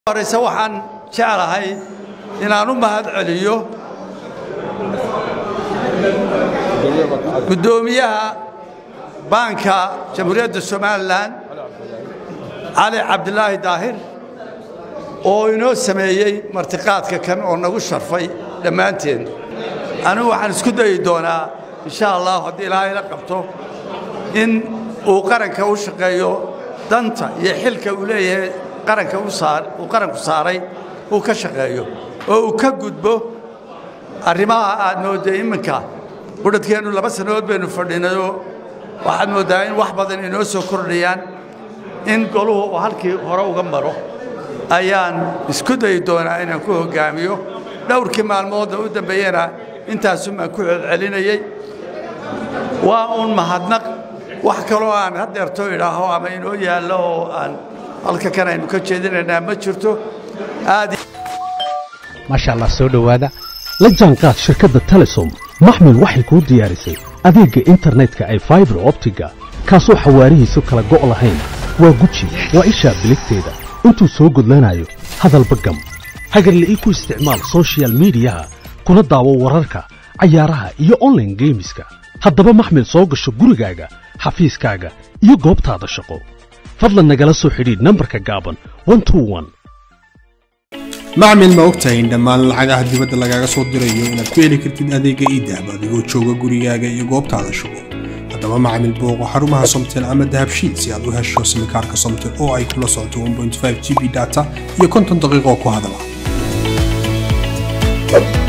horeyse waxaan jeclahay inaan u mahad celiyo guddoomiyaha baanka jamhuuriyadda somalilan cali cabdilaahi daahir oo inoo sameeyey martiqaadka kan oo nagu sharfay dhammaanteen anigu waxaan isku dayi doonaa insha allah haddii ilaahay la qabto in uu qaranka u shaqeeyo danta iyo xilka uu leeyahay qaranka uu qaranku saaray uu ka shaqeeyo oo uu ka gudbo arrimaha aad moodday imminka budhadkeennu laba sannadood baynu fadhinayoo waxaad mooddaa in wax badan inoo soo kordhayaan in goluhu uu halkii hore uga maro ayaan isku dayi doonaa inaan ku hoggaamiyo dhowrkii maalmoodna u dambeeyena intaasun baan ku celcelinayey waa uun mahadnaq wax kaloo aan haddeerto idhaaho ama inoo yaallo oo aan halka kan aynu ka jeedinaynaa ma jirto aad maasha allah soo dhowaada la jaanqaad shirkadda telesom maxmil waxay kuu diyaarisay adeegga internetka ay faibar optiga kaasoo xawaarihiisu kala go' lahayn waa guji waa ishaa biligteeda intuu soo gudlanayo hadalba gam hagarle ii ku isticmaal sochial midiyaha kuna daawo wararka cayaaraha iyo onlaine geemiska haddaba maxmil soo gasho gurigaaga xafiiskaaga iyo goobtaada shaqo fadlan nagala soo xidhiidh nambarka gaaban macmil ma ogtahay in dhammaan lacagaha dibadda lagaaga soo dirayo inaad ku heli kartid adeegga iidahab adigoo jooga gurigaaga iyo goobtaada shaqo haddaba macmil booqo xarumaha somtel ama dahabshiid si aad u hesho simikaarka somtel oo ay kula socoto g b data iyo konton daqiiqoo ku hadala